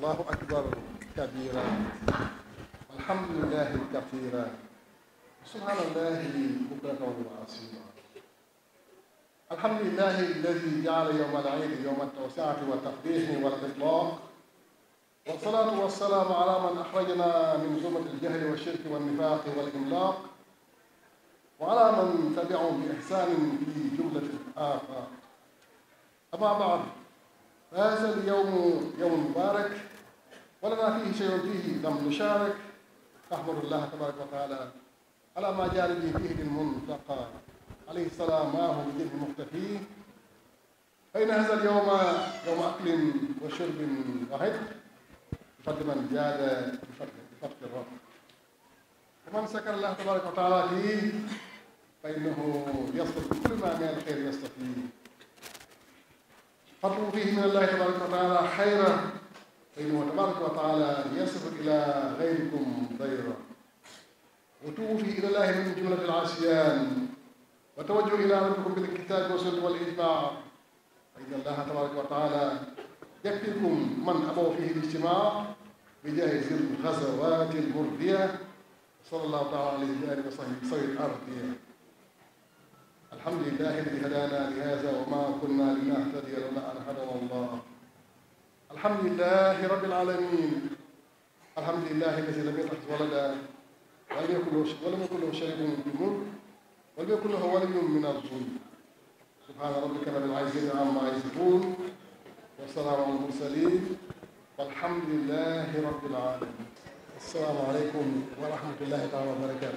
الله أكبر كبيرا الحمد لله كثيرا سبحان الله بكرة وأصيلا الحمد لله الذي جعل يوم العيد يوم التوسعة والتقديس والإطلاق والصلاة والسلام على من أخرجنا من ظلمة الجهل والشرك والنفاق والإملاق وعلى من تبعهم بإحسان في جملة الآفاق أما بعد فهذا اليوم يوم مبارك ولنا فيه شيء فيه لم نشارك أحمد الله تبارك وتعالى على ما جعل به فيه المنتقى عليه السلام ما هو بجد مختفي فإن هذا اليوم يوم أكل وشرب وهد بفضل من جاد بفضل الرب ومن سكر الله تبارك وتعالى فيه فإنه يصل بكل ما من الخير يستفيد فاطلبوا فيه من الله تبارك وتعالى خيرا فإنه تبارك وتعالى يصف إلى غيركم ضيرا وتوبوا فيه إلى الله من جملة العصيان وتوجهوا إلى ربكم بالكتاب والسنة والإجماع فإن الله تبارك وتعالى يكفيكم من أبوا فيه الاجتماع بجاه ذي الغزوات المرضية صلى الله تعالى عليه وآله وصحبه سوي الأرضية الحمد لله الذي هدانا لهذا وما كنا لنهتدي لولا أن هدانا الله الحمد لله رب العالمين الحمد لله الذي لم يتخذ ولدا ولم يكن له ولم يكن له شريك في الملك ولم يكن له ولي من الظلم سبحان ربك رب العزة عما يصفون والسلام على المرسلين والحمد لله رب العالمين السلام عليكم ورحمة الله تعالى وبركاته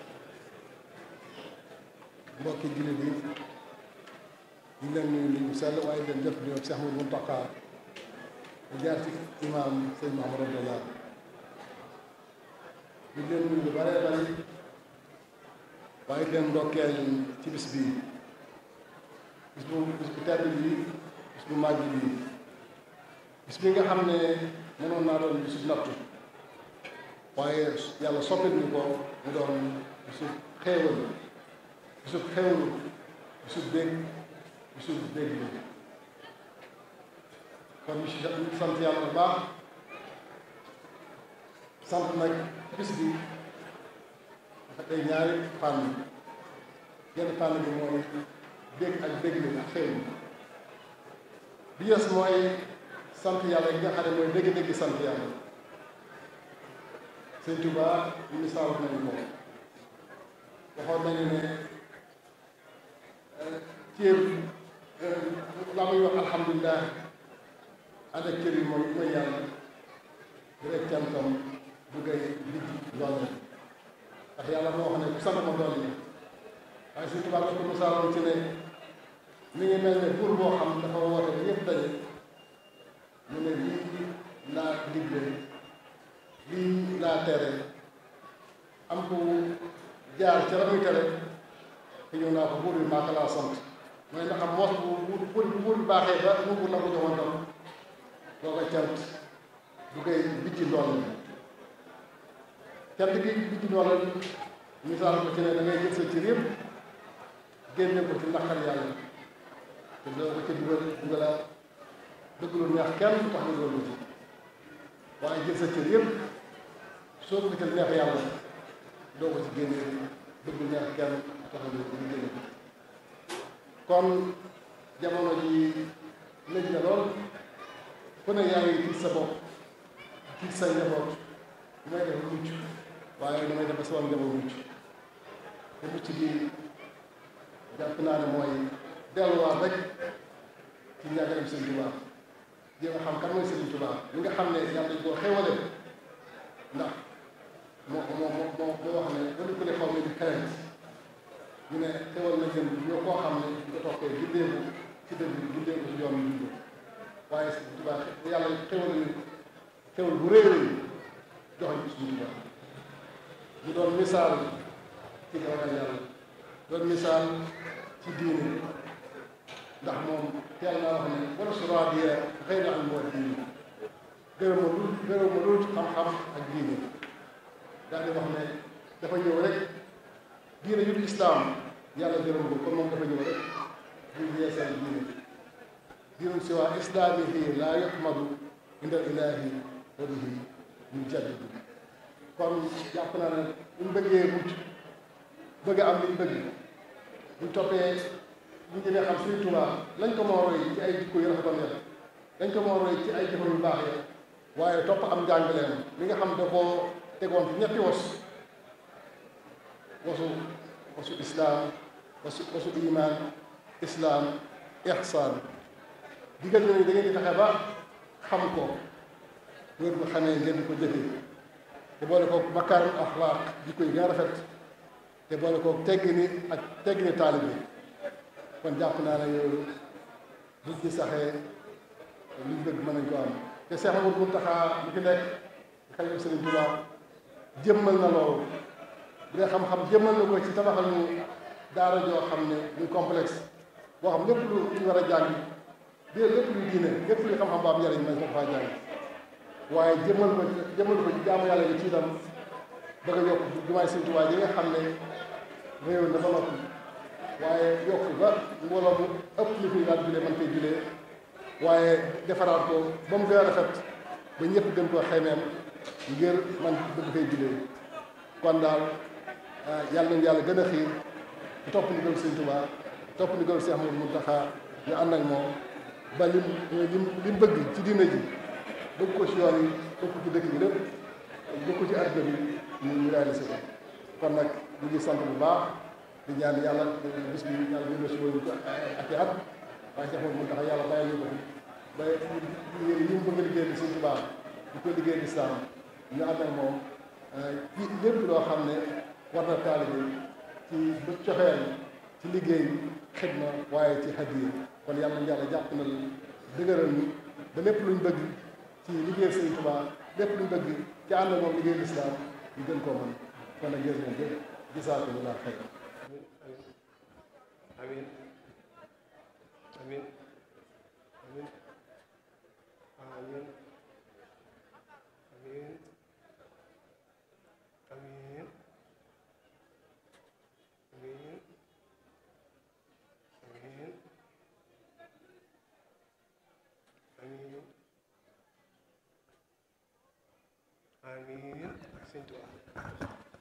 mbokki jullit yi ñu leen nuyu nuyu sell waaye leen def nuyoo Cheikh Mouhamadou Mountakha mu jaar ci imaam sëñ Mahamadou Abdallah ñu leen nuyu lu bare bari waaye leen ndokkeel ci bis bii bis bu bis bu tedd bi bis bu màgg bi bis bi nga xam ne mënoon naa doon bisu nattu waaye yàlla soppit ñu ko mu doon bisu xéewal bisu xéewal bisu dégg bisu dégg bi kon ñu si sant yàlla bu baax sant nag bis bi dafa day ñaari fànn genn fànn bi mooy dégg ak dégg li ak xéewal bi yes mooy sant yàlla yi nga xam ne mooy dégg-dégg sant yàlla sëñ Tuubaa misaal nañu ko waxoon nañu ne cër la muy wax alhamdulilah ànd ak cër yi mooy mooy yàlla bu dee cantam bu ngay ligg loolu ndax yàlla moo wax ne ku sant ma dool yi waaye sëñ Tuubaa ko misaaloon ci ne mi ngi mel ne buur boo xam dafa woote ba ñëpp daje mu ne lii laa digle lii laa tere am ko jaar ca la muy tere te ñëw naa ko buur bi maa ko laa sant mooy ndax am moos bu bu buur buur bi baaxee ba mu buur la ko joxoon tam doo ko cant du koy bijji ndool cant gi bijji ndool misaal ko ci ne da ngay jël sa cër yëpp génne ko ci naqar yàlla te doo ko ci dugal dugala dëgg lu neex kenn tax nga loolu ci waaye jël sa cër yëpp soo ko gisal neex yàlla doo ko ci génne dëgg lu neex kenn tax nga ñu génne ko kon jamono ji lëj na lool ku ne yaa ngi tiit sa bopp tiit sa njaboot lu may def mucc waaye damay def ba sama njaboot mucc te mucc gi jàpp naa ne mooy delluwaat rek ci njàngaleem Sëñ Tuubaa jéem a xam kan mooy Sëriñ Tuubaa li nga xam ne yàlla dañ koo xéwale ndax moo moo moo moo wax ne wala ku ne xaw ma di xereñ ñu ne xéwal na jëm ñoo koo xam ne di ko toppee gindeeku ci dëgg bi gindeeku ci yoon bi dund waaye Sëriñ Tuubaa yàlla xéwal ni xéwal bu réy réy joxoñ ci suñu Tuubaa mu doon misaal ci ragal yàlla doon misaal ci diine ndax moom teel naa wax ne wala su raadiya xëy na am moo diine gërëm ma dul gërëm ma dul xam-xam ak diine daal di wax ne dafa ñëw rek diine yu islaam yàlla gërëm ko kon moom dafa ñëw rek bu yeesal diine diine si waa islaami fii laa yuhmadu inda ilahi wa bihi ñu jaddidu kon jàpp naa ne buñ bëggee mucc bëgg am liñ bëgg buñ toppee buñ jëmee xam Sëriñ Tuubaa lañ ko moo roy ci ay jikko yu rafetoon ya dañ ko moo roy ci ay jëfam yu baax ya waaye topp am njàngaleem li nga xam da koo tegoon ci ñetti was wasu wasu islaam wasu wasu iman islaam ihsaan digal nañu da ngeen di fexe ba xam ko wér bu xamee ngeen di ko jëfee te boole ko makaarim axlaaq jikko yi gën a rafet te boole ko teggini ak teggini taalibe kon jàpp naa ne yooyu buñ ci saxee liñ bëgg mën nañ ko am te Seex Ahmadu Muntaxaa lu fi nekk xalifa Sëriñ Tuubaa jëmmal na loolu bu dee xam-xam jëmmal na ko ci tabaxal ñu daara joo xam ne muy complexe boo xam lépp lu ñu war a jàng bi lépp luy diine lépp luy xam-xam bu am njariñ nañ ko faa jàng waaye jëmmal ko jëmmal ko ci jaamu yàlla yi ci itam bëgg a yokk jumaay Sëriñ Tuubaa yi nga xam ne réew na ba noppi waaye yokk ba mbooloo mu ëpp li fi daan julee man koy julee waaye defaraat ko ba mu gën a rafet ba ñëpp gën koo xemeem ngir man bëgg fay julee kon daal yàlla nañu yàlla gën a xiir di topp ndigal Sëriñ Tuubaa topp ndigal Seex Ahmadu Muntaxaa ñu ànd ak moom ba lim lim lim bëgg ci diina ji bëgg ko ci yoon yi bëgg ko ci dëkk bi lépp bëgg ko ci àdduna bi ñu ñu réalisé ko kon nag ñu ngi sant bu baax di ñaan yàlla bis bi yàlla ñu si woon ko ak i at waaye Seex Ahmadu Muntaxaa yàlla bàyyi ñu ko fi ba yi mu bëgg liggéey bi Sëriñ Tuubaa di ko liggéey lislaam ñu ànd ak moom ci lépp loo xam ne war na taalibe ci ba coxeel ci liggéey xidma waaye ci hadiya kon yàlla na yàlla jàpp na dëgëral ñu ba lépp luñ bëgg ci liggéey Sëriñ Tuubaa lépp luñ bëgg ci ànd ak moom liggéey lislaam ñu gën koo mën kon nag jërë ngeen jëf gisaatu lu laa xëy amin amin amin amin amin amin amin amin amin amin ak Sëñ Tuubaa